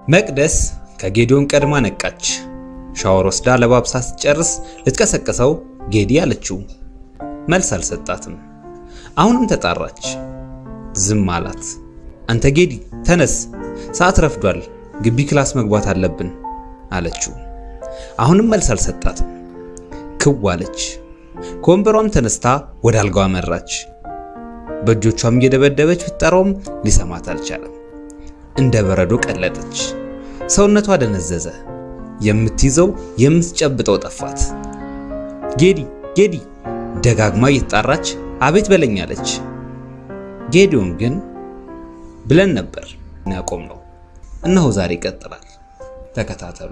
መቅደስ ከጌዲዮን ቀድማ ነቃች። ሻወር ወስዳ ለባብሳ ስትጨርስ ልትቀሰቅሰው ጌዲ አለችው። መልስ አልሰጣትም። አሁንም ተጣራች። ዝም አላት። አንተ ጌዲ ተነስ፣ ሰዓት ረፍዷል፣ ግቢ ክላስ መግባት አለብን አለችው። አሁንም መልስ አልሰጣትም። ክው አለች። ከወንበሯም ተነስታ ወደ አልጋዋ መራች። በእጆቿም እየደበደበች ብትጠራውም ሊሰማት አልቻለም። እንደ በረዶ ቀለጠች። ሰውነቷ ደነዘዘ። የምትይዘው የምትጨብጠው ጠፋት። ጌዲ ጌዲ ደጋግማ እየተጣራች አቤት በለኝ አለች። ጌዲዮን ግን ብለን ነበር ያቆም ነው። እነሆ ዛሬ ይቀጥላል። ተከታተሉ።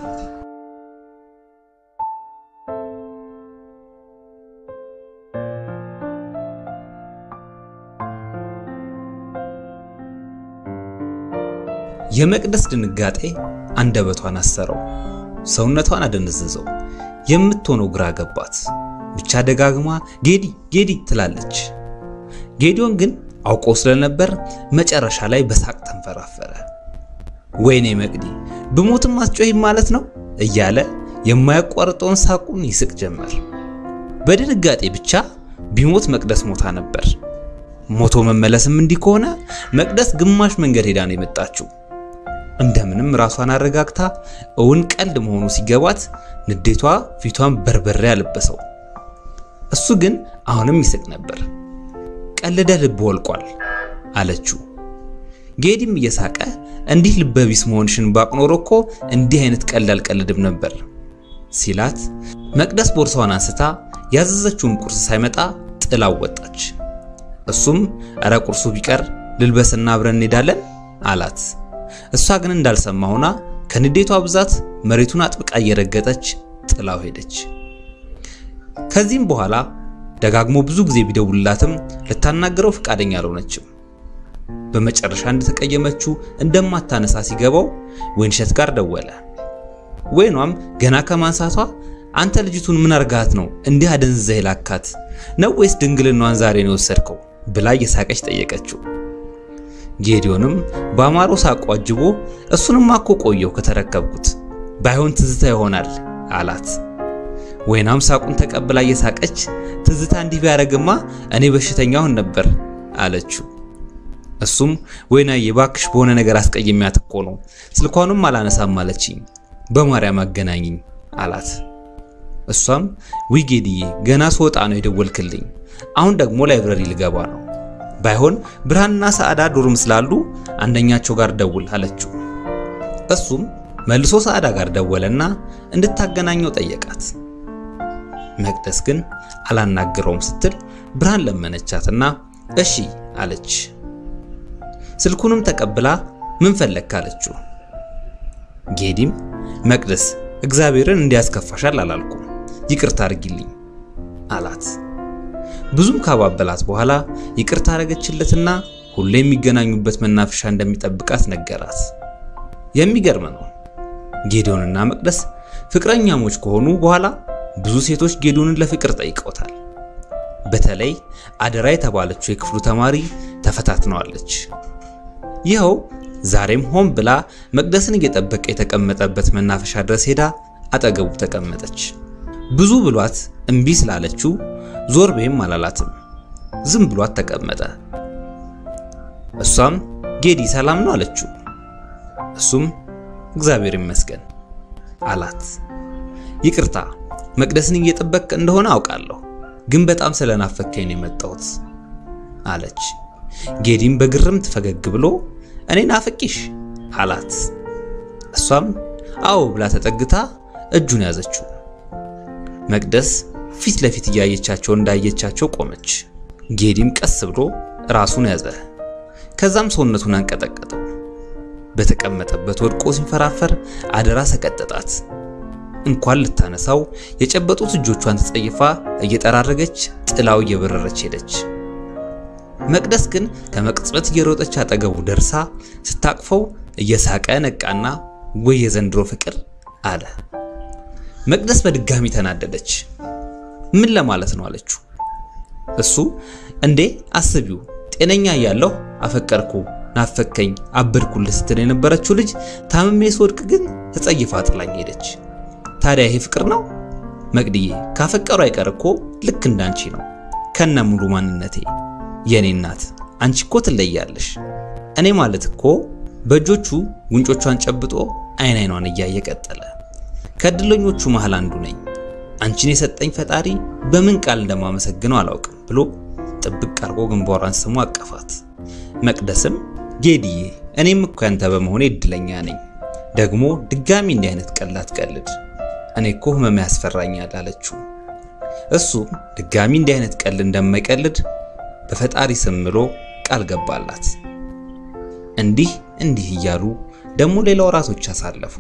የመቅደስ ድንጋጤ አንደበቷን አሰረው፣ ሰውነቷን አደነዘዘው። የምትሆነው ግራ ገባት። ብቻ ደጋግማ ጌዲ ጌዲ ትላለች። ጌዲዮን ግን አውቆ ስለነበር መጨረሻ ላይ በሳቅ ተንፈራፈረ። ወይኔ መቅዲ ብሞትም አትጮሂም ማለት ነው እያለ የማያቋርጠውን ሳቁን ይስቅ ጀመር። በድንጋጤ ብቻ ቢሞት መቅደስ ሞታ ነበር። ሞቶ መመለስም እንዲህ ከሆነ መቅደስ ግማሽ መንገድ ሄዳ ነው የመጣችው። እንደምንም ራሷን አረጋግታ እውን ቀልድ መሆኑ ሲገባት ንዴቷ ፊቷን በርበሬ ያለበሰው። እሱ ግን አሁንም ይስቅ ነበር። ቀልደ ልብ ወልቋል አለችው። ጌዲም እየሳቀ እንዲህ ልበቢስ መሆንሽን ባቅ ኖሮ እኮ እንዲህ አይነት ቀልድ አልቀልድም ነበር ሲላት፣ መቅደስ ቦርሳዋን አንስታ ያዘዘችውን ቁርስ ሳይመጣ ጥላው ወጣች። እሱም እረ ቁርሱ ቢቀር ልልበስና አብረን እንሄዳለን አላት። እሷ ግን እንዳልሰማ ሆና ከንዴቷ ብዛት መሬቱን አጥብቃ እየረገጠች ጥላው ሄደች። ከዚህም በኋላ ደጋግሞ ብዙ ጊዜ ቢደውልላትም ልታናገረው ፈቃደኛ አልሆነችም። በመጨረሻ እንደተቀየመችው እንደማታነሳ ሲገባው ወይንሸት ጋር ደወለ። ወይኗም ገና ከማንሳቷ አንተ ልጅቱን ምን አርጋት ነው እንዲህ አደንዝዘህ ላካት ነው ወይስ ድንግልናዋን ዛሬ ነው የወሰድከው ብላ እየሳቀች ጠየቀችው። ጌዲዮንም በአማሮ ሳቁ አጅቦ እሱንማ እኮ ቆየው ከተረከብኩት ባይሆን ትዝታ ይሆናል አላት። ወይናም ሳቁን ተቀብላ እየሳቀች ትዝታ እንዲህ ቢያደርግማ እኔ በሽተኛውን ነበር አለችው። እሱም ወይናዬ እባክሽ በሆነ ነገር አስቀይሜያት እኮ ነው ስልኳንም አላነሳም አለችኝ፣ በማርያም አገናኝኝ አላት። እሷም ውይ ጌዲዬ ገና ስወጣ ነው የደወልክልኝ፣ አሁን ደግሞ ላይብረሪ ልገባ ነው ባይሆን ብርሃንና ሰዓዳ ዶርም ስላሉ አንደኛቸው ጋር ደውል አለችው። እሱም መልሶ ሰዓዳ ጋር ደወለና እንድታገናኘው ጠየቃት። መቅደስ ግን አላናግረውም ስትል ብርሃን ለመነቻትና እሺ አለች። ስልኩንም ተቀብላ ምን ፈለግክ አለችው። ጌዲም መቅደስ እግዚአብሔርን እንዲያስከፋሻል አላልኩም ይቅርታ አድርጊልኝ አላት። ብዙም ካባበላት በኋላ ይቅርታ አረገችለትና ሁሌ የሚገናኙበት መናፈሻ እንደሚጠብቃት ነገራት። የሚገርም ነው። ጌዲዮንና መቅደስ ፍቅረኛሞች ከሆኑ በኋላ ብዙ ሴቶች ጌዲዮንን ለፍቅር ጠይቀውታል። በተለይ አደራ የተባለችው የክፍሉ ተማሪ ተፈታትነዋለች። ይኸው ዛሬም ሆን ብላ መቅደስን እየጠበቀ የተቀመጠበት መናፈሻ ድረስ ሄዳ አጠገቡ ተቀመጠች። ብዙ ብሏት እምቢ ስላለችው ዞር በይም አላላትም። ዝም ብሏት ተቀመጠ። እሷም ጌዲ ሰላም ነው አለችው። እሱም እግዚአብሔር ይመስገን አላት። ይቅርታ መቅደስን እየጠበቅ እንደሆነ አውቃለሁ፣ ግን በጣም ስለናፈከኝ ነው የመጣሁት አለች። ጌዲም በግርምት ፈገግ ብሎ እኔ ናፍቂሽ አላት። እሷም አዎ ብላ ተጠግታ እጁን ያዘችው። መቅደስ ፊት ለፊት እያየቻቸው እንዳየቻቸው ቆመች። ጌዲም ቀስ ብሎ ራሱን ያዘ። ከዛም ሰውነቱን አንቀጠቀጠው። በተቀመጠበት ወድቆ ሲንፈራፈር አደራ ሰቀጠጣት። እንኳን ልታነሳው የጨበጡት እጆቿን ተጸይፋ እየጠራረገች ጥላው እየበረረች ሄደች። መቅደስ ግን ከመቅጽበት እየሮጠች አጠገቡ ደርሳ ስታቅፈው እየሳቀ ነቃና ወይ የዘንድሮ ፍቅር አለ። መቅደስ በድጋሚ ተናደደች። ምን ለማለት ነው አለችው። እሱ እንዴ አስቢው ጤነኛ እያለሁ አፈቀርኩ ናፈከኝ፣ አበድኩልህ ስትል የነበረችው ልጅ ታምሜ ስወድቅ ግን ተጸይፋ ጥላኝ ሄደች። ታዲያ ይሄ ፍቅር ነው? መቅድዬ ካፈቀሩ አይቀር እኮ ልክ እንዳንቺ ነው ከነ ሙሉ ማንነቴ የኔ እናት አንቺ እኮ ትለያለሽ። እኔ ማለት እኮ በእጆቹ ጉንጮቿን ጨብጦ አይን አይኗን እያየ ቀጠለ። ከእድለኞቹ መሃል አንዱ ነኝ። አንቺን የሰጠኝ ፈጣሪ በምን ቃል እንደማመሰግነው አላውቅም ብሎ ጥብቅ አርጎ ግንባሯን ስሞ አቀፋት። መቅደስም ጌዲዬ እኔም እኮ ያንተ በመሆኔ እድለኛ ነኝ። ደግሞ ድጋሚ እንዲህ አይነት ቀልድ አትቀልድ፣ እኔ እኮ ህመም ያስፈራኛል አለችው። እሱ ድጋሚ እንዲህ አይነት ቀልድ እንደማይቀልድ በፈጣሪ ስም ምሎ ቃል ገባላት። እንዲህ እንዲህ እያሉ ደግሞ ሌላ ወራቶች አሳለፉ።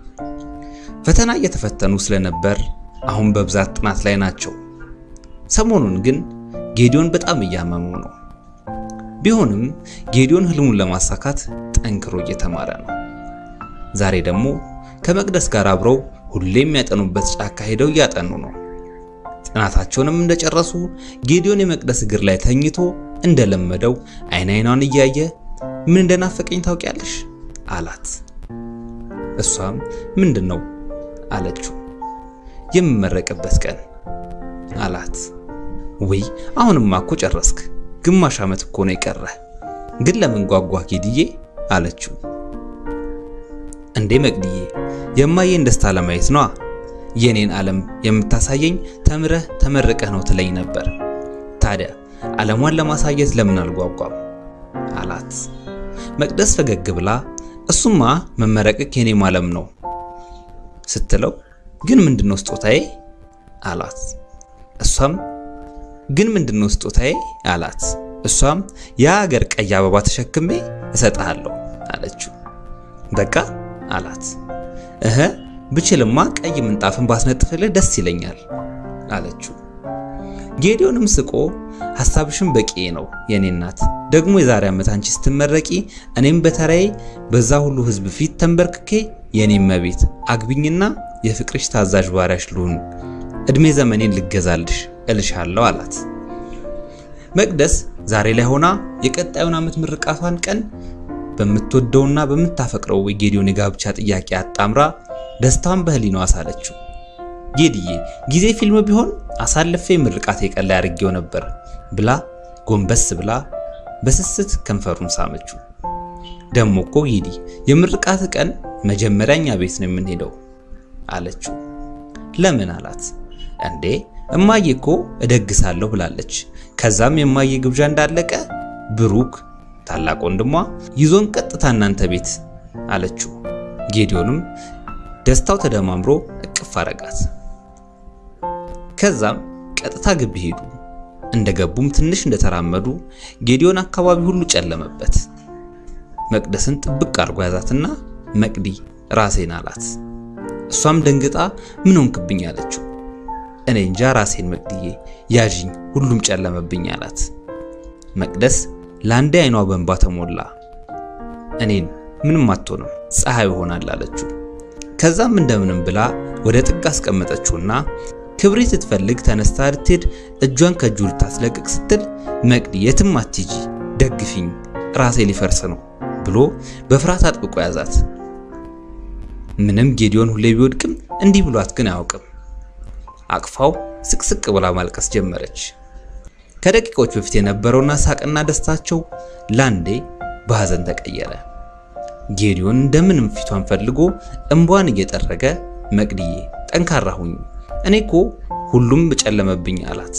ፈተና እየተፈተኑ ስለነበር አሁን በብዛት ጥናት ላይ ናቸው። ሰሞኑን ግን ጌዲዮን በጣም እያመመው ነው። ቢሆንም ጌዲዮን ህልሙን ለማሳካት ጠንክሮ እየተማረ ነው። ዛሬ ደግሞ ከመቅደስ ጋር አብረው ሁሌም የሚያጠኑበት ጫካ ሄደው እያጠኑ ነው። ጥናታቸውንም እንደጨረሱ ጌዲዮን የመቅደስ እግር ላይ ተኝቶ እንደለመደው አይን አይኗን እያየ ምን እንደናፈቀኝ ታውቂያለሽ አላት። እሷም ምንድን ነው አለችው። የምመረቅበት ቀን አላት። ውይ አሁንማ እኮ ጨረስክ፣ ግማሽ ዓመት እኮ ነው የቀረህ። ግን ለምን ጓጓ ጌድዬ አለችው። እንዴ መቅድዬ የማየን ደስታ ለማየት ነዋ። የኔን ዓለም የምታሳየኝ ተምረህ ተመርቀህ ነው ትለኝ ነበር። ታዲያ ዓለሟን ለማሳየት ለምን አልጓጓም አላት። መቅደስ ፈገግ ብላ እሱማ መመረቅህ የኔም ዓለም ነው ስትለው ግን ምንድነው ስጦታዬ አላት። እሷም ግን ምንድነው ስጦታዬ አላት። እሷም የሀገር ቀይ አበባ ተሸክሜ እሰጥሃለሁ አለችው። በቃ አላት። እህ ብችልማ ቀይ ምንጣፍን ባስነጥፍልህ ደስ ይለኛል አለችው። ጌዲዮንም ስቆ ሐሳብሽን በቂ ነው የኔ እናት፣ ደግሞ የዛሬ ዓመት አንቺ ስትመረቂ እኔም በተራዬ በዛ ሁሉ ሕዝብ ፊት ተንበርክኬ የኔ መቤት አግቢኝና የፍቅርሽ ታዛዥ ባሪያሽ ልሁን፣ እድሜ ዘመኔን ልገዛልሽ እልሻለሁ አላት። መቅደስ ዛሬ ላይ ሆና የቀጣዩን ዓመት ምርቃቷን ቀን በምትወደውና በምታፈቅረው የጌዲዮን የጋብቻ ጥያቄ አጣምራ ደስታዋን በህሊናዋ አሳለችው። ጌዲዬ ጊዜ ፊልም ቢሆን አሳልፌ ምርቃቴ ቀን ላይ አድርጌው ነበር ብላ ጎንበስ ብላ በስስት ከንፈሩን ሳመችው። ደሞ እኮ ጌዲ የምርቃት ቀን መጀመሪያ እኛ ቤት ነው የምንሄደው አለችው። ለምን አላት። እንዴ እማዬ እኮ እደግሳለሁ ብላለች። ከዛም የማዬ ግብዣ እንዳለቀ ብሩክ ታላቅ ወንድሟ ይዞን ቀጥታ እናንተ ቤት አለችው። ጌዲዮንም ደስታው ተደማምሮ እቅፍ አረጋት። ከዛም ቀጥታ ግቢ ሄዱ። እንደገቡም ትንሽ እንደተራመዱ ጌዲዮን አካባቢ ሁሉ ጨለመበት። መቅደስን ጥብቅ አድርጎ ያዛትና መቅዲ ራሴን አላት። እሷም ደንግጣ ምን ሆንክብኝ አለችው። እኔ እንጃ ራሴን መቅድዬ ያዥኝ፣ ሁሉም ጨለመብኝ አላት። መቅደስ ለአንዴ አይኗ በእንባ ተሞላ። እኔን ምንም አትሆንም ፀሐይ ይሆናል አለችው። ከዛም እንደምንም ብላ ወደ ጥግ አስቀመጠችውና ክብሪት ስትፈልግ ተነስታ ልትሄድ እጇን ከእጁ ልታስለቅቅ ስትል መቅዲ የትም አትሂጂ፣ ደግፊኝ፣ ራሴ ሊፈርስ ነው ብሎ በፍርሃት አጥብቆ ያዛት። ምንም ጌዲዮን ሁሌ ቢወድቅም እንዲህ ብሏት ግን አያውቅም። አቅፋው ስቅስቅ ብላ ማልቀስ ጀመረች። ከደቂቃዎች በፊት የነበረውና ሳቅና ደስታቸው ላንዴ በሐዘን ተቀየረ። ጌዲዮን እንደምንም ፊቷን ፈልጎ እንቧን እየጠረገ መቅድዬ ጠንካራ ሁኝ፣ እኔ እኮ ሁሉም ጨለመብኝ አላት።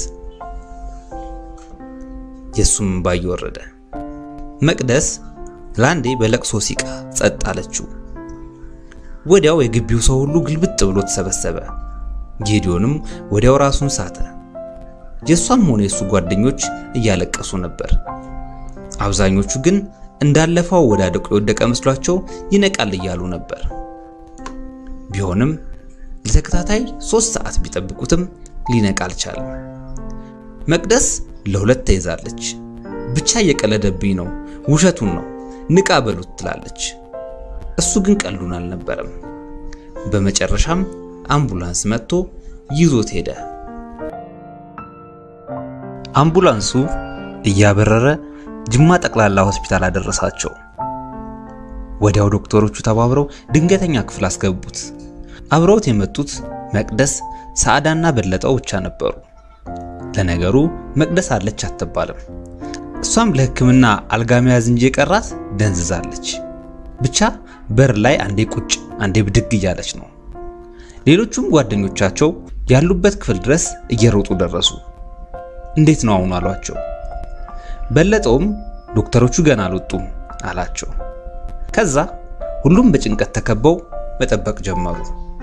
የሱም እንባ እየወረደ መቅደስ ላንዴ በለቅሶ ሲቃ ጸጥ አለችው። ወዲያው የግቢው ሰው ሁሉ ግልብጥ ብሎ ተሰበሰበ። ጌዲዮንም ወዲያው ራሱን ሳተ። የሷም ሆነ የሱ ጓደኞች እያለቀሱ ነበር። አብዛኞቹ ግን እንዳለፈው ወዳደቁ የወደቀ መስሏቸው ይነቃል እያሉ ነበር። ቢሆንም ለተከታታይ ሶስት ሰዓት ቢጠብቁትም ሊነቃ አልቻለም። መቅደስ ለሁለት ተይዛለች። ብቻ እየቀለደብኝ ነው፣ ውሸቱን ነው፣ ንቃ በሉት ትላለች። እሱ ግን ቀሉን አልነበረም። በመጨረሻም አምቡላንስ መጥቶ ይዞት ሄደ። አምቡላንሱ እያበረረ ጅማ ጠቅላላ ሆስፒታል አደረሳቸው። ወዲያው ዶክተሮቹ ተባብረው ድንገተኛ ክፍል አስገቡት። አብረውት የመጡት መቅደስ፣ ሰዓዳና በለጠው ብቻ ነበሩ። ለነገሩ መቅደስ አለች አትባልም። እሷም ለሕክምና አልጋ መያዝ እንጂ የቀራት ደንዝዛለች። ብቻ በር ላይ አንዴ ቁጭ አንዴ ብድግ እያለች ነው። ሌሎቹም ጓደኞቻቸው ያሉበት ክፍል ድረስ እየሮጡ ደረሱ። እንዴት ነው አሁን አሏቸው። በለጠውም ዶክተሮቹ ገና አልወጡም አላቸው። ከዛ ሁሉም በጭንቀት ተከበው መጠበቅ ጀመሩ።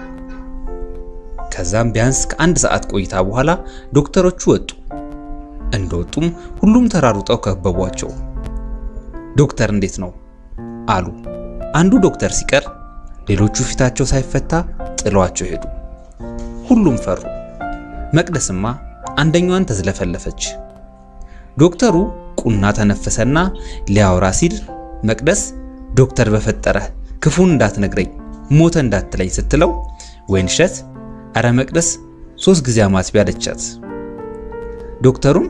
ከዛም ቢያንስ ከአንድ ሰዓት ቆይታ በኋላ ዶክተሮቹ ወጡ። እንደወጡም ሁሉም ተራሩጠው ከበቧቸው። ዶክተር እንዴት ነው አሉ። አንዱ ዶክተር ሲቀር ሌሎቹ ፊታቸው ሳይፈታ ጥለዋቸው ሄዱ። ሁሉም ፈሩ። መቅደስማ አንደኛዋን ተዝለፈለፈች። ዶክተሩ ቁና ተነፈሰና ሊያወራ ሲል መቅደስ ዶክተር በፈጠረህ ክፉን እንዳትነግረኝ ሞተ እንዳትለኝ ስትለው ወይንሸት አረ መቅደስ ሶስት ጊዜ አማትቢ አለቻት። ዶክተሩም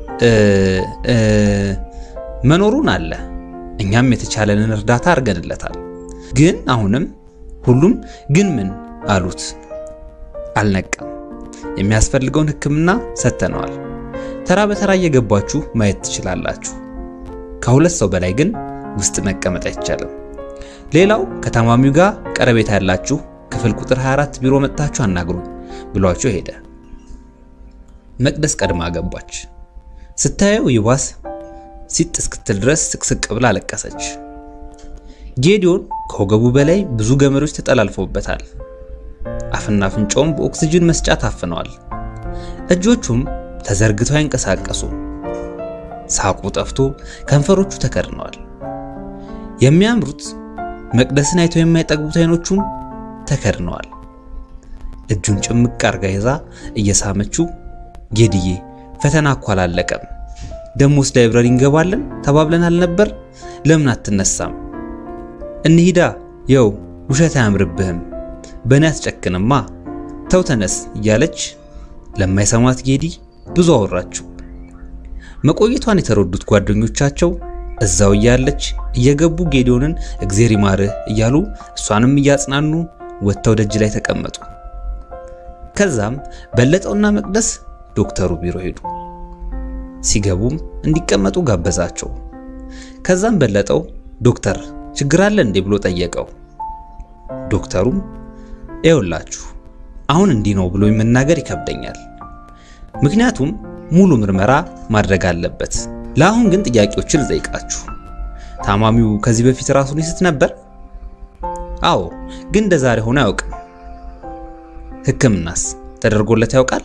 መኖሩን አለ እኛም የተቻለንን እርዳታ አድርገንለታል። ግን አሁንም ሁሉም ግን ምን አሉት። አልነቃም። የሚያስፈልገውን ሕክምና ሰጥተነዋል። ተራ በተራ እየገባችሁ ማየት ትችላላችሁ። ከሁለት ሰው በላይ ግን ውስጥ መቀመጥ አይቻልም። ሌላው ከታማሚው ጋር ቀረቤታ ያላችሁ ክፍል ቁጥር 24 ቢሮ መጥታችሁ አናግሩኝ ብሏቸው ሄደ። መቅደስ ቀድማ ገባች። ስታየው ይባስ ሲጥ እስክትል ድረስ ስቅስቅ ብላ አለቀሰች። ጌዲዮን ከወገቡ በላይ ብዙ ገመዶች ተጠላልፈውበታል። አፍና አፍንጫውም በኦክሲጅን መስጫ ታፍነዋል። እጆቹም ተዘርግተው አይንቀሳቀሱ። ሳቁ ጠፍቶ ከንፈሮቹ ተከድነዋል። የሚያምሩት መቅደስን አይተው የማይጠግቡት አይኖቹም ተከድነዋል። እጁን ጭምቅ አርጋ ይዛ እየሳመችው ጌድዬ ፈተና እኮ አላለቀም፣ ደሞስ ላይብረሪ እንገባለን ተባብለን አልነበር? ለምን አትነሳም? እንሂዳ፣ የው ውሸት አያምርብህም፣ በእኔ አትጨክንማ፣ ተው ተነስ እያለች ለማይሰማት ጌዲ ብዙ አወራችው። መቆየቷን የተረዱት ጓደኞቻቸው እዛው እያለች እየገቡ ጌዲዮንን እግዜር ይማርህ እያሉ እሷንም እያጽናኑ ወጥተው ደጅ ላይ ተቀመጡ። ከዛም በለጠውና መቅደስ ዶክተሩ ቢሮ ሄዱ። ሲገቡም እንዲቀመጡ ጋበዛቸው። ከዛም በለጠው ዶክተር ችግር አለ እንዴ ብሎ ጠየቀው። ዶክተሩም ይኸውላችሁ አሁን እንዲህ ነው ብሎ መናገር ይከብደኛል፣ ምክንያቱም ሙሉ ምርመራ ማድረግ አለበት። ለአሁን ግን ጥያቄዎችን ልጠይቃችሁ። ታማሚው ከዚህ በፊት ራሱን ይስት ነበር? አዎ፣ ግን እንደ ዛሬ ሆኖ አያውቅም። ሕክምናስ ተደርጎለት ያውቃል?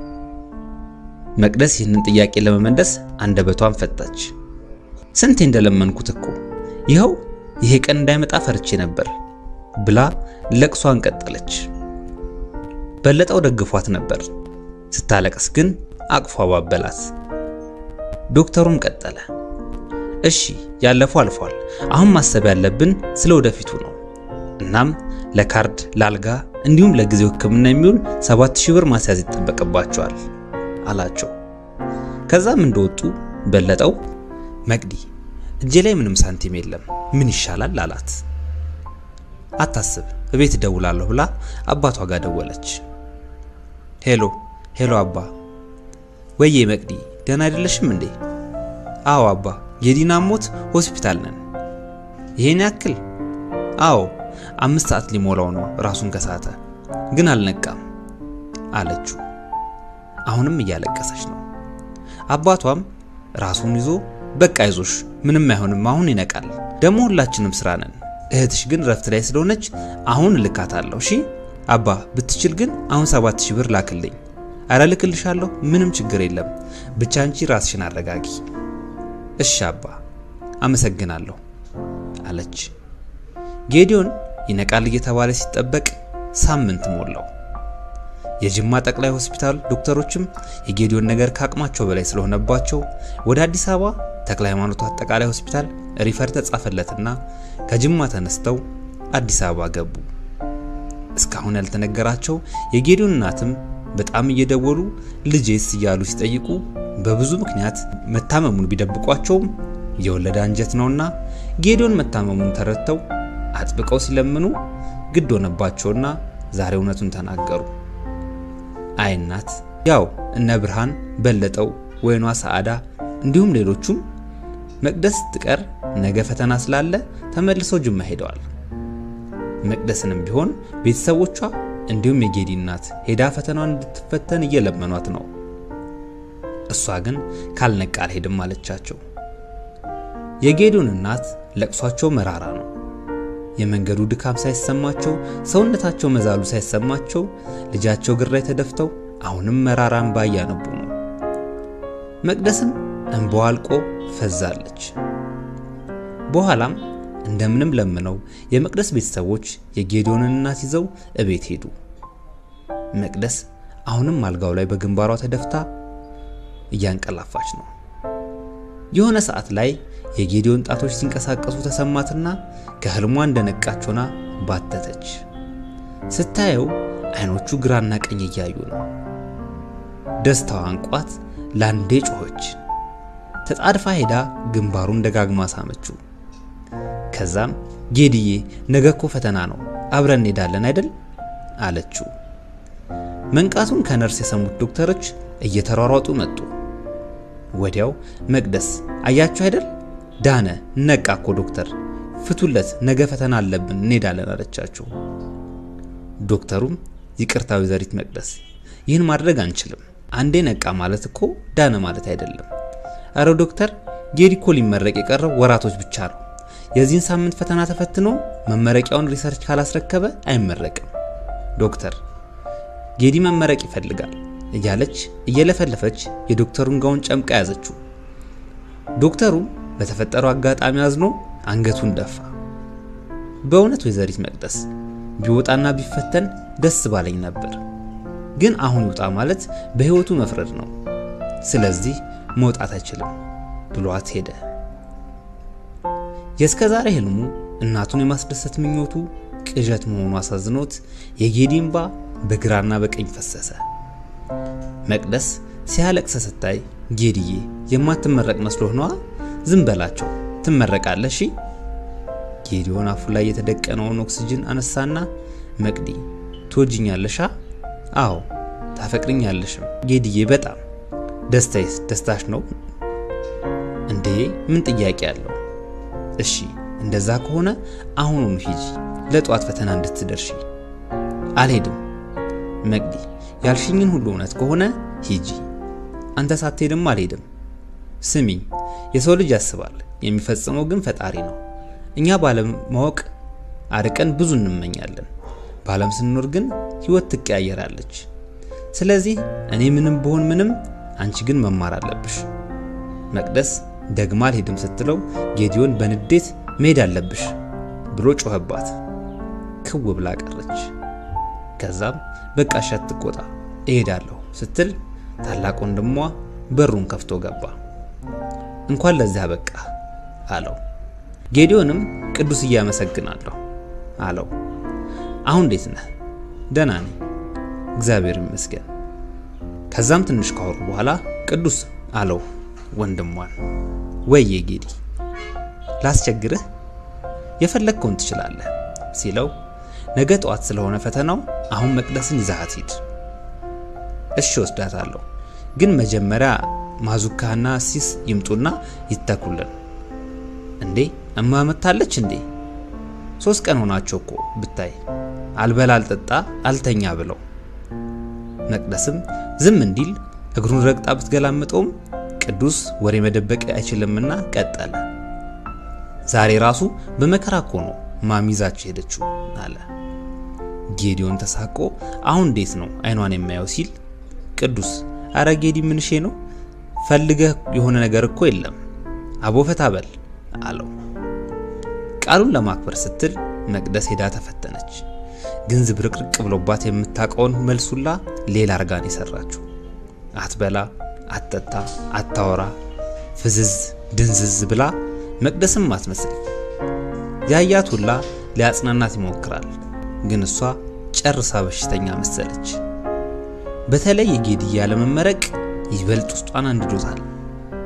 መቅደስ ይህንን ጥያቄ ለመመለስ አንደበቷን ፈታች። ስንቴ እንደለመንኩት እኮ ይኸው ይሄ ቀን እንዳይመጣ ፈርቼ ነበር ብላ ለቅሷን ቀጠለች። በለጠው ደግፏት ነበር። ስታለቅስ ግን አቅፎ አባበላት። ዶክተሩም ቀጠለ። እሺ ያለፈው አልፏል። አሁን ማሰብ ያለብን ስለ ወደፊቱ ነው። እናም ለካርድ ለአልጋ እንዲሁም ለጊዜው ሕክምና የሚውል 7000 ብር ማስያዝ ይጠበቅባቸዋል አላቸው። ከዛም እንደወጡ በለጠው መቅዲ እጄ ላይ ምንም ሳንቲም የለም ምን ይሻላል አላት። አታስብ እቤት እደውላለሁ ብላ አባቷ ጋር ደወለች። ሄሎ ሄሎ አባ ወዬ መቅዲ ደህና አይደለሽም እንዴ? አዎ አባ የዲና ሞት ሆስፒታል ነን። ይሄን ያክል? አዎ አምስት ሰዓት ሊሞላው ነው ራሱን ከሳተ፣ ግን አልነቃም አለችው። አሁንም እያለቀሰች ነው። አባቷም ራሱን ይዞ በቃ አይዞሽ፣ ምንም አይሆንም፣ አሁን ይነቃል። ደግሞ ሁላችንም ስራ ነን። እህትሽ ግን ረፍት ላይ ስለሆነች አሁን እልካታለሁ። እሺ አባ፣ ብትችል ግን አሁን ሰባት ሺህ ብር ላክልኝ። አረ ልክልሻለሁ፣ ምንም ችግር የለም። ብቻ አንቺ ራስሽን አረጋጊ። እሺ አባ፣ አመሰግናለሁ አለች። ጌዲዮን ይነቃል እየተባለ ሲጠበቅ ሳምንት ሞላው። የጅማ ጠቅላይ ሆስፒታል ዶክተሮችም የጌዲዮን ነገር ከአቅማቸው በላይ ስለሆነባቸው ወደ አዲስ አበባ ተክለ ሃይማኖት አጠቃላይ ሆስፒታል ሪፈር ተጻፈለትና ከጅማ ተነስተው አዲስ አበባ ገቡ። እስካሁን ያልተነገራቸው የጌዲዮን እናትም በጣም እየደወሉ ልጄስ እያሉ ሲጠይቁ በብዙ ምክንያት መታመሙን ቢደብቋቸውም የወለደ አንጀት ነውና ጌዲዮን መታመሙን ተረድተው አጥብቀው ሲለምኑ ግድ ሆነባቸውና ዛሬ እውነቱን ተናገሩ። አይ እናት፣ ያው እነ ብርሃን በለጠው፣ ወይኗ ሰዓዳ እንዲሁም ሌሎቹም መቅደስ ትቀር ነገ ፈተና ስላለ ተመልሰው ጅማ ሄደዋል። መቅደስንም ቢሆን ቤተሰቦቿ እንዲሁም የጌዲ እናት ሄዳ ፈተናዋን እንድትፈተን እየለመኗት ነው። እሷ ግን ካልነቃ አልሄድም አለቻቸው። የጌዲዮን እናት ለቅሷቸው መራራ ነው። የመንገዱ ድካም ሳይሰማቸው ሰውነታቸው መዛሉ ሳይሰማቸው ልጃቸው ግራ ተደፍተው አሁንም መራራ እንባ እያነቡ ነው። መቅደስም እንባዋ አልቆ ፈዛለች። በኋላም እንደምንም ለምነው የመቅደስ ቤተሰቦች የጌዲዮንን እናት ይዘው እቤት ሄዱ። መቅደስ አሁንም አልጋው ላይ በግንባሯ ተደፍታ እያንቀላፋች ነው። የሆነ ሰዓት ላይ የጌዲዮን ጣቶች ሲንቀሳቀሱ ተሰማትና ከህልሟ እንደነቃች ሆና ባተተች። ስታየው አይኖቹ ግራና ቀኝ እያዩ ነው። ደስታዋ አንቋት ላንዴ ጮኸች። ተጣድፋ ሄዳ ግንባሩን ደጋግማ ሳመችው። ከዛም ጌዲዬ ነገ እኮ ፈተና ነው፣ አብረን እንሄዳለን አይደል አለችው። መንቃቱን ከነርስ የሰሙት ዶክተሮች እየተሯሯጡ መጡ። ወዲያው መቅደስ አያችሁ አይደል ዳነ፣ ነቃ እኮ ዶክተር፣ ፍቱለት፣ ነገ ፈተና አለብን እንሄዳለን አለቻቸው። ዶክተሩም ይቅርታ ወይዘሪት መቅደስ፣ ይህን ማድረግ አንችልም። አንዴ ነቃ ማለት እኮ ዳነ ማለት አይደለም። አረ ዶክተር፣ ጌዲ እኮ ሊመረቅ የቀረው ወራቶች ብቻ ነው። የዚህን ሳምንት ፈተና ተፈትኖ መመረቂያውን ሪሰርች ካላስረከበ አይመረቅም። ዶክተር፣ ጌዲ መመረቅ ይፈልጋል እያለች እየለፈለፈች የዶክተሩን ጋውን ጨምቃ ያዘችው። ዶክተሩም በተፈጠረው አጋጣሚ አዝኖ አንገቱን ደፋ። በእውነት ወይዘሪት መቅደስ ቢወጣና ቢፈተን ደስ ባለኝ ነበር፣ ግን አሁን ይውጣ ማለት በሕይወቱ መፍረድ ነው። ስለዚህ መውጣት አይችልም ብሏት ሄደ። የእስከ ዛሬ ህልሙ እናቱን የማስደሰት ምኞቱ ቅዠት መሆኑ አሳዝኖት የጌዲ እንባ በግራና በቀኝ ፈሰሰ። መቅደስ ሲያለቅስ ስታይ ጌዲዬ የማትመረቅ መስሎህ ነዋ፣ ዝም በላቸው ትመረቃለህ። እሺ። ጌዲዮን አፉ ላይ የተደቀነውን ኦክሲጅን አነሳና መቅዲ ትወጅኛለሻ? አዎ ታፈቅርኛለሽም። ጌዲዬ በጣም ደስታዬስ ደስታሽ ነው እንዴ? ምን ጥያቄ አለው? እሺ እንደዛ ከሆነ አሁኑኑ ሂጂ ለጠዋት ፈተና እንድትደርሺ። አልሄድም መቅዲ ያልሽኝን ሁሉ እውነት ከሆነ ሂጂ። አንተ ሳትሄድም አልሄድም። ስሚኝ፣ የሰው ልጅ ያስባል፣ የሚፈጽመው ግን ፈጣሪ ነው። እኛ ባለማወቅ አርቀን ብዙ እንመኛለን። በዓለም ስንኖር ግን ህይወት ትቀያየራለች። ስለዚህ እኔ ምንም ብሆን ምንም፣ አንቺ ግን መማር አለብሽ። መቅደስ ደግማ አልሄድም ስትለው ጌዲዮን በንዴት መሄድ አለብሽ ብሎ ጮኸባት። ክው ብላ ቀረች። ከዛም በቃ እሺ አትቆጣ እሄዳለሁ ስትል ታላቅ ወንድሟ በሩን ከፍቶ ገባ። እንኳን ለዚያ በቃ አለው። ጌዲዮንም ቅዱስ እያመሰግናለሁ አለው። አሁን እንዴት ነህ? ደህና ነኝ እግዚአብሔር ይመስገን። ከዛም ትንሽ ካወሩ በኋላ ቅዱስ አለው ወንድሟን። ወይዬ ጌዲ ላስቸግርህ? የፈለግከውን ትችላለህ ሲለው ነገ ጠዋት ስለሆነ ፈተናው አሁን መቅደስን ይዛሃት ሂድ። እሺ ወስዳታለሁ፣ ግን መጀመሪያ ማዙካና ሲስ ይምጡና ይተኩልን። እንዴ እማ መታለች እንዴ? ሶስት ቀን ሆናቸው እኮ ብታይ፣ አልበላ አልጠጣ አልተኛ ብለው። መቅደስም ዝም እንዲል እግሩን ረግጣ ብትገላምጠውም ቅዱስ ወሬ መደበቅ አይችልምና ቀጠለ። ዛሬ ራሱ በመከራ እኮ ነው ማሚዛቸው ሄደችው አለ። ጌዲዮን ተሳቆ አሁን እንዴት ነው አይኗን የማየው ሲል ቅዱስ አረ ጌዲ ምንሼ ነው ፈልገህ የሆነ ነገር እኮ የለም አቦፈታ በል አለው። ቃሉን ለማክበር ስትል መቅደስ ሄዳ ተፈተነች። ግን ዝብርቅርቅ ብሎባት የምታውቀውን መልሱላ ሌላ አርጋን የሰራችው አትበላ፣ አትጠጣ፣ አታወራ፣ ፍዝዝ ድንዝዝ ብላ መቅደስም አትመስል። ያያት ሁላ ሊያጽናናት ይሞክራል፣ ግን እሷ ጨርሳ በሽተኛ መሰለች። በተለይ የጌዲዬ ያለመመረቅ ይበልጥ ውስጧን አንድዶታል።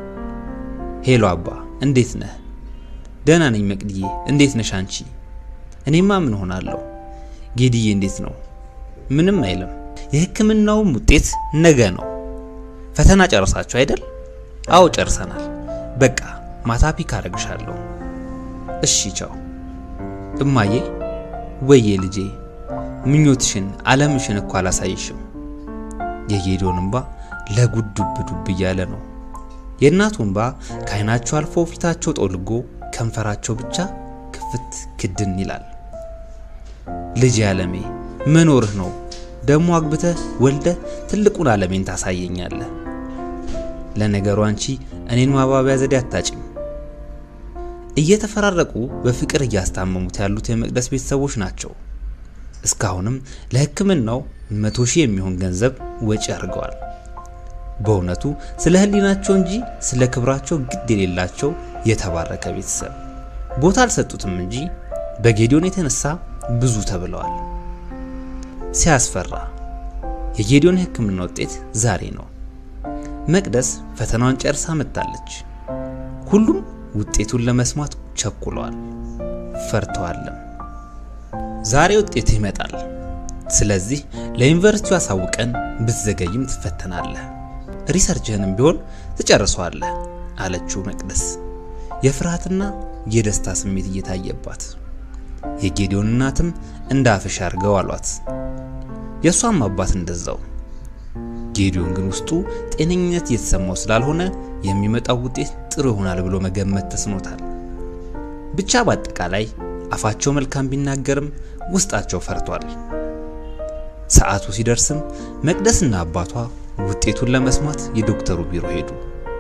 ሄሎ አባ እንዴት ነህ? ደህና ነኝ መቅድዬ፣ እንዴት ነሽ አንቺ? እኔማ ምን ሆናለሁ? ጌዲዬ እንዴት ነው? ምንም አይልም። የሕክምናውም ውጤት ነገ ነው። ፈተና ጨርሳችሁ አይደል? አዎ ጨርሰናል። በቃ ማታ ፒክ አደርግሻለሁ። እሺ ቻው። እማዬ ወዬ ልጄ ምኞትሽን አለምሽን እኮ አላሳይሽም። የጌዲዮን እንባ ለጉድ ዱብ ዱብ እያለ ነው። የእናቱ እንባ ከዓይናቸው አልፎ ፊታቸው ጠውልጎ ከንፈራቸው ብቻ ክፍት ክድን ይላል። ልጄ አለሜ መኖርህ ነው ደግሞ አግብተህ ወልደህ ትልቁን አለሜን ታሳየኛለህ። ለነገሩ አንቺ እኔን ማባቢያ ዘዴ አታጭም። እየተፈራረቁ በፍቅር እያስታመሙት ያሉት የመቅደስ ቤተሰቦች ናቸው። እስካሁንም ለሕክምናው መቶ ሺህ የሚሆን ገንዘብ ወጪ አድርገዋል። በእውነቱ ስለ ሕሊናቸው እንጂ ስለ ክብራቸው ግድ የሌላቸው የተባረከ ቤተሰብ ቦታ አልሰጡትም እንጂ በጌዲዮን የተነሳ ብዙ ተብለዋል። ሲያስፈራ! የጌዲዮን የሕክምና ውጤት ዛሬ ነው። መቅደስ ፈተናዋን ጨርሳ መጥታለች። ሁሉም ውጤቱን ለመስማት ቸኩለዋል፣ ፈርተዋልም። ዛሬ ውጤት ይመጣል። ስለዚህ ለዩኒቨርሲቲው አሳውቀን ብትዘገይም ትፈተናለህ፣ ሪሰርችህንም ቢሆን ትጨርሰዋለህ አለችው መቅደስ የፍርሃትና የደስታ ስሜት እየታየባት። የጌዲዮን እናትም እንደ አፍሽ አድርገው አሏት። የእሷም አባት እንደዛው። ጌዲዮን ግን ውስጡ ጤነኝነት እየተሰማው ስላልሆነ የሚመጣው ውጤት ጥሩ ይሆናል ብሎ መገመት ተስኖታል። ብቻ በአጠቃላይ አፋቸው መልካም ቢናገርም ውስጣቸው ፈርቷል። ሰዓቱ ሲደርስም መቅደስና አባቷ ውጤቱን ለመስማት የዶክተሩ ቢሮ ሄዱ።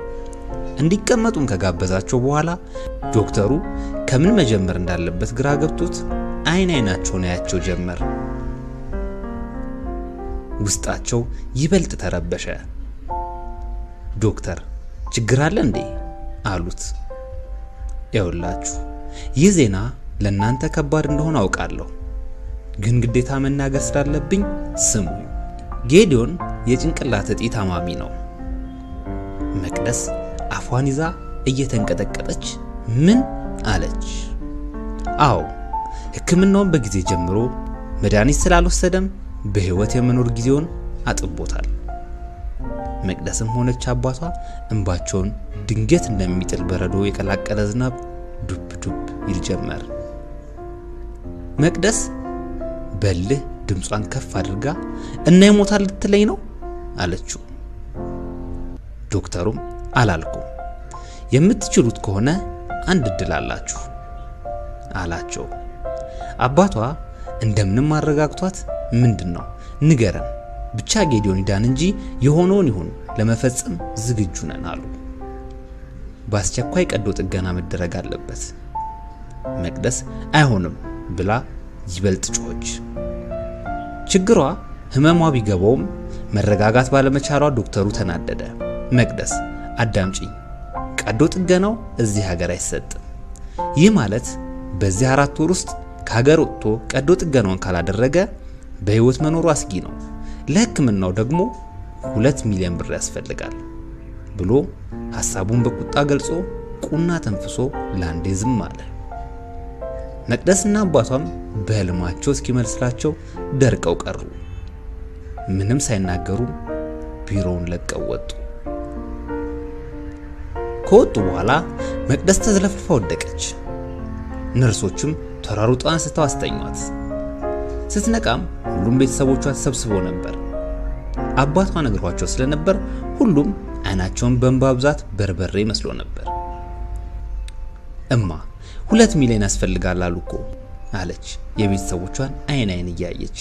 እንዲቀመጡም ከጋበዛቸው በኋላ ዶክተሩ ከምን መጀመር እንዳለበት ግራ ገብቶት አይን አይናቸውን ያያቸው ጀመር። ውስጣቸው ይበልጥ ተረበሸ። ዶክተር ችግር አለ እንዴ አሉት። ይኸውላችሁ ይህ ዜና ለእናንተ ከባድ እንደሆነ አውቃለሁ፣ ግን ግዴታ መናገር ስላለብኝ ስሙኝ። ጌዲዮን የጭንቅላት እጢ ታማሚ ነው። መቅደስ አፏን ይዛ እየተንቀጠቀጠች ምን አለች? አዎ ሕክምናውን በጊዜ ጀምሮ መድኃኒት ስላልወሰደም በህይወት የመኖር ጊዜውን አጥቦታል። መቅደስም ሆነች አባቷ እንባቸውን ድንገት እንደሚጥል በረዶ የቀላቀለ ዝናብ ዱብ ዱብ ይል ጀመር። መቅደስ በልህ ድምጿን ከፍ አድርጋ እና ይሞታል ልትለኝ ነው አለችው። ዶክተሩም አላልኩም፣ የምትችሉት ከሆነ አንድ እድል አላችሁ አላቸው። አባቷ እንደምንም አረጋግቷት ምንድን ነው ንገረን፣ ብቻ ጌዲዮን ይዳን እንጂ የሆነውን ይሁን ለመፈጸም ዝግጁ ነን አሉ። በአስቸኳይ ቀዶ ጥገና መደረግ አለበት። መቅደስ አይሆንም ብላ ይበልጥ ጮኸች። ችግሯ ህመሟ ቢገባውም መረጋጋት ባለመቻሏ ዶክተሩ ተናደደ። መቅደስ አዳምጪኝ፣ ቀዶ ጥገናው እዚህ ሀገር አይሰጥም። ይህ ማለት በዚህ አራት ወር ውስጥ ከሀገር ወጥቶ ቀዶ ጥገናውን ካላደረገ በህይወት መኖሩ አስጊ ነው። ለህክምናው ደግሞ ሁለት ሚሊዮን ብር ያስፈልጋል ብሎ ሐሳቡን በቁጣ ገልጾ ቁና ተንፍሶ ላንዴ ዝም አለ። መቅደስና አባቷም በህልማቸው እስኪመስላቸው ደርቀው ቀሩ። ምንም ሳይናገሩም ቢሮውን ለቀው ወጡ። ከወጡ በኋላ መቅደስ ተዝለፍልፋ ወደቀች። ነርሶቹም ተሯሩጠው አንስተው አስተኟት። ስትነቃም ሁሉም ቤተሰቦቿ ተሰብስበው ነበር። አባቷ ነግሯቸው ስለነበር ሁሉም አይናቸውን በእንባ ብዛት በርበሬ መስሎ ነበር። እማ ሁለት ሚሊዮን ያስፈልጋል አሉ እኮ አለች የቤተሰቦቿን አይን አይን እያየች።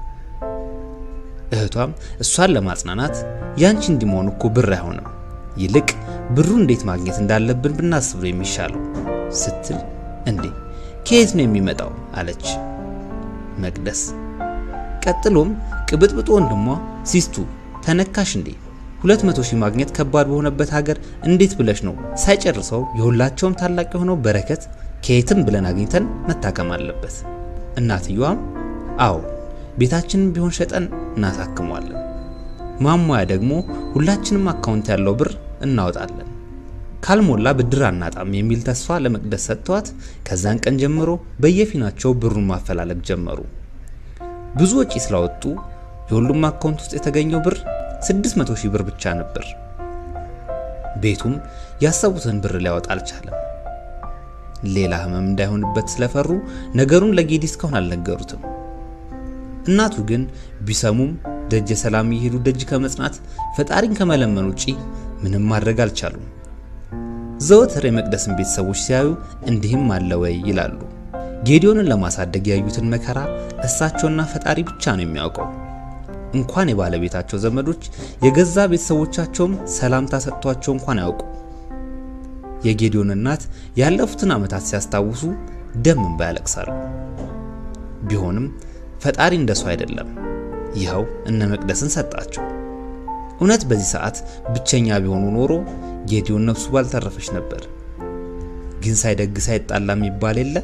እህቷም እሷን ለማጽናናት ያንቺ እንዲመሆን እኮ ብር አይሆንም፣ ይልቅ ብሩ እንዴት ማግኘት እንዳለብን ብናስብ ነው የሚሻለው ስትል እንዴ ከየት ነው የሚመጣው አለች መቅደስ። ቀጥሎም ቅብጥብጡ ወንድሟ ሲስቱ ተነካሽ እንዴ ሁለት መቶ ሺህ ማግኘት ከባድ በሆነበት ሀገር እንዴት ብለሽ ነው ሳይጨርሰው የሁላቸውም ታላቅ የሆነው በረከት ከየትም ብለን አግኝተን መታከም አለበት። እናትየዋም አዎ ቤታችንን ቢሆን ሸጠን እናሳክመዋለን። ማሟያ ደግሞ ሁላችንም አካውንት ያለው ብር እናወጣለን ካልሞላ ብድር አናጣም የሚል ተስፋ ለመቅደስ ሰጥተዋት ከዛን ቀን ጀምሮ በየፊናቸው ብሩን ማፈላለግ ጀመሩ። ብዙ ወጪ ስላወጡ የሁሉም አካውንት ውስጥ የተገኘው ብር 600 ሺህ ብር ብቻ ነበር። ቤቱም ያሰቡትን ብር ሊያወጣ አልቻለም። ሌላ ህመም እንዳይሆንበት ስለፈሩ ነገሩን ለጌዲ እስካሁን አልነገሩትም። እናቱ ግን ቢሰሙም ደጀ ሰላም እየሄዱ ደጅ ከመጽናት ፈጣሪን ከመለመን ውጪ ምንም ማድረግ አልቻሉም። ዘወትር የመቅደስን ቤተሰቦች ሲያዩ እንዲህም አለ ወይ ይላሉ። ጌዲዮንን ለማሳደግ ያዩትን መከራ እሳቸውና ፈጣሪ ብቻ ነው የሚያውቀው። እንኳን የባለቤታቸው ዘመዶች የገዛ ቤተሰቦቻቸውም ሰላምታ ሰጥቷቸው እንኳን አያውቁ። የጌዲዮን እናት ያለፉትን ዓመታት ሲያስታውሱ ደም እንባ ያለቅሳሉ። ቢሆንም ፈጣሪ እንደሱ አይደለም። ይኸው እነ መቅደስን ሰጣቸው። እውነት በዚህ ሰዓት ብቸኛ ቢሆኑ ኖሮ ጌዲዮን ነፍሱ ባልተረፈች ነበር። ግን ሳይደግ ሳይጣላ የሚባል የለ።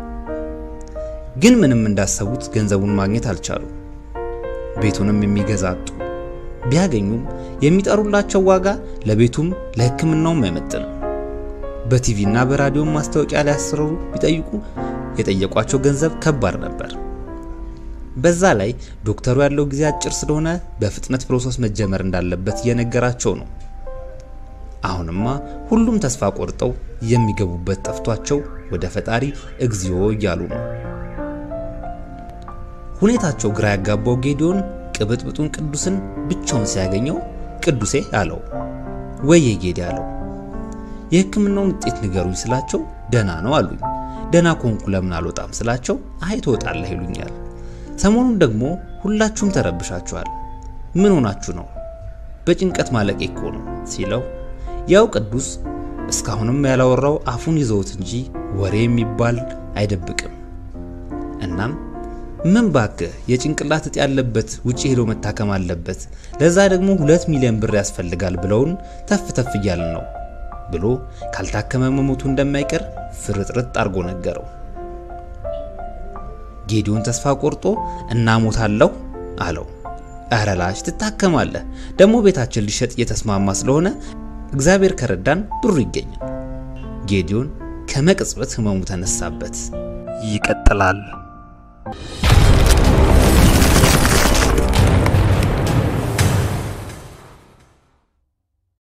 ግን ምንም እንዳሰቡት ገንዘቡን ማግኘት አልቻሉ። ቤቱንም የሚገዛ አጡ። ቢያገኙም የሚጠሩላቸው ዋጋ ለቤቱም ለሕክምናውም አይመጥንም። በቲቪ እና በራዲዮም ማስታወቂያ ሊያሰሩ ቢጠይቁ የጠየቋቸው ገንዘብ ከባድ ነበር። በዛ ላይ ዶክተሩ ያለው ጊዜ አጭር ስለሆነ በፍጥነት ፕሮሰስ መጀመር እንዳለበት እየነገራቸው ነው። አሁንማ ሁሉም ተስፋ ቆርጠው የሚገቡበት ጠፍቷቸው ወደ ፈጣሪ እግዚኦ እያሉ ነው። ሁኔታቸው ግራ ያጋባው ጌዲዮን ቅብጥብጡን ቅዱስን ብቻውን ሲያገኘው ቅዱሴ አለው። ወየ ጌዲ አለው። የሕክምናውን ውጤት ንገሩኝ ስላቸው ደና ነው አሉኝ። ደና ኮንኩ ለምን አልወጣም ስላቸው አይ ትወጣለህ ይሉኛል። ሰሞኑን ደግሞ ሁላችሁም ተረብሻችኋል። ምን ሆናችሁ ነው? በጭንቀት ማለቄ እኮ ነው ሲለው ያው ቅዱስ እስካሁንም ያላወራው አፉን ይዘውት እንጂ ወሬ የሚባል አይደብቅም። እናም ምን ባክህ የጭንቅላት እጢ ያለበት ውጪ ሄዶ መታከም አለበት፣ ለዛ ደግሞ ሁለት ሚሊዮን ብር ያስፈልጋል ብለውን ተፍ ተፍ እያልን ነው ብሎ ካልታከመ መሞቱ እንደማይቀር ፍርጥርጥ አርጎ ነገረው። ጌዲዮን ተስፋ ቆርጦ እናሞታለሁ አለው። እረ ላሽ ትታከማለህ፣ ደግሞ ቤታችን ሊሸጥ እየተስማማ ስለሆነ እግዚአብሔር ከረዳን ብሩ ይገኛል። ጌዲዮን ከመቅጽበት ህመሙ ተነሳበት። ይቀጥላል።